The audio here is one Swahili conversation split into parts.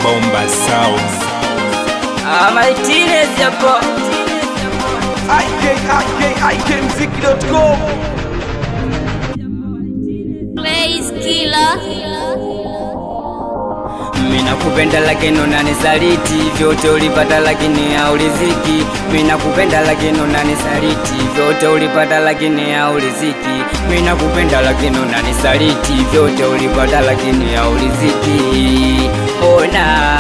Bomba Sound. Ah, Martinez hapo. ikikmziki.com Blaze Killer. Mina kupenda lakini unanisaliti, vyote ulipata lakini hauliziki. Mina kupenda lakini unanisaliti, vyote ulipata lakini hauliziki. Mina kupenda lakini unanisaliti, vyote ulipata lakini hauliziki. Ona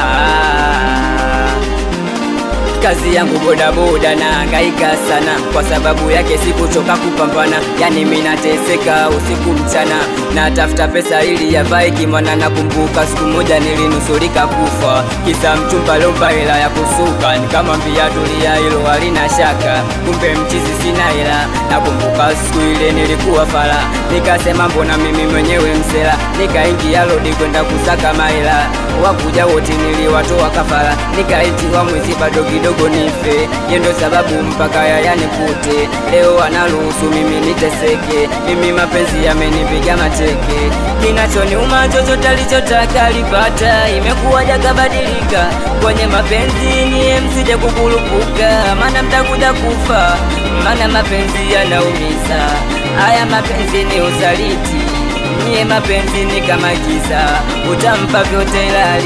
kazi yangu bodaboda na hangaika sana, kwa sababu yake sikuchoka kupambana, yani mimi nateseka usiku mchana, natafuta pesa ili yavae kimwana. Nakumbuka siku moja nilinusurika kufa, kisa mchumba lomba hela ya kusuka, nikamwambia tulia, hilo halina shaka, kumbe mchizi sina hela. Nakumbuka siku ile nilikuwa fala, nikasema mbona mimi mwenyewe msela, nikaingia lodi kwenda kusaka mahela, wakuja wote niliwatoa kafara, nikaitiwa mwezi bado kidogo nife, yendo sababu mpaka yayanikute. Leo anaruhusu mimi niteseke, mimi mapenzi yamenipiga mateke. Kinachoniuma chochote alichotaka alipata, imekuwa jakabadilika kwenye mapenzi, niye msije kukulupuka, maana mtakuja kufa, maana mapenzi yanaumiza. Haya mapenzi ni usaliti, niye mapenzi ni kama giza, utampa vyote ila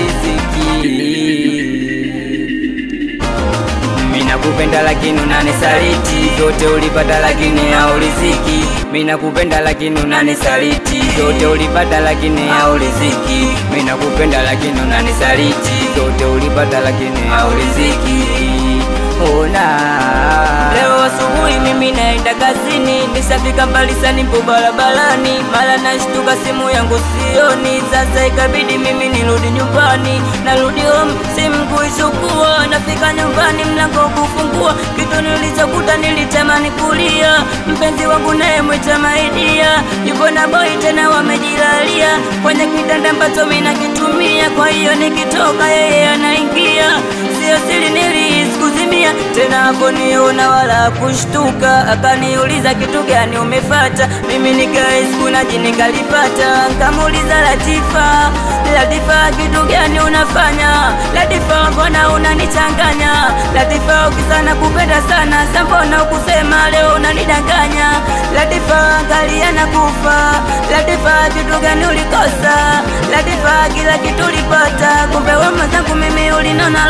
riziki Mina kupenda lakini unanisaliti, vyote ulipata lakini hauliziki. Mina kupenda lakini unanisaliti, vyote ulipata lakini hauliziki. Mina kupenda lakini unanisaliti, vyote ulipata lakini hauliziki. Ona leo asubuhi mimi naenda kazini, nishafika mbali sana, nipo barabarani, mara nashtuka simu yangu sioni. Sasa ikabidi mimi nirudi nyumbani, narudi home simu kuichukua, nafika nyumbani mlango kufungua, kitu nilichokuta nilitamani kulia. Mpenzi wangu naye mwita maidia, yupo na boy tena wamejilalia kwenye kitanda ambacho mimi nakitumia, kwa hiyo nikitoka yeye anaingia, sio siri nilihisi kuzimia tena hapo niona wala kushtuka, akaniuliza kitu gani umefata, mimi nikahisi kuna jini kalipata, nkamuuliza Latifa, Latifa kitu gani unafanya? Latifa mbona unanichanganya? Latifa ukisana kupenda sana, sa mbona ukusema leo unanidanganya? Latifa angalia na kufa, Latifa kitu gani ulikosa? Latifa kila kitu ulipata, kumbe wewe mwenzangu mimi ulinona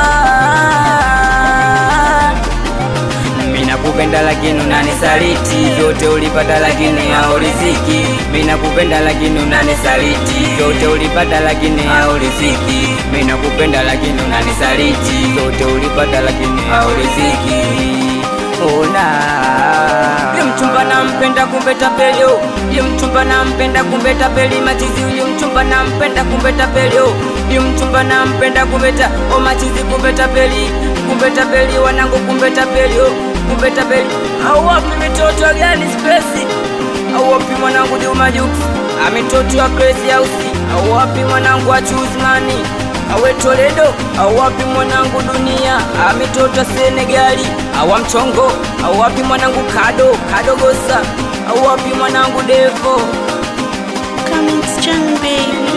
lofa Mina kupenda lakini unanisaliti, vyote ulipata lakini hauliziki. Mina kupenda lakini unanisaliti, vyote ulipata lakini hauliziki. Mina kupenda lakini unanisaliti, vyote ulipata lakini hauliziki. Ona Yule mchumba nampenda kumbe tapelio, yule mchumba nampenda kumbe tapeli machizi, yule mchumba nampenda kumbe tapelio, yule mchumba nampenda kumbe ta o machizi kumbe tapeli, kumbe tapeli wanangu kumbe tapelio, kumbe tapeli. Au wapi mitoto gani spesi? Au wapi mwanangu Juma Jux? Amitoto wa Crazy House? Au wapi mwanangu wa Chuzmani? awe Toledo au wapi mwanangu dunia amitoto Senegali awa mchongo au wapi mwanangu kado kadogosa au wapi mwanangu Devo Coming strong, baby.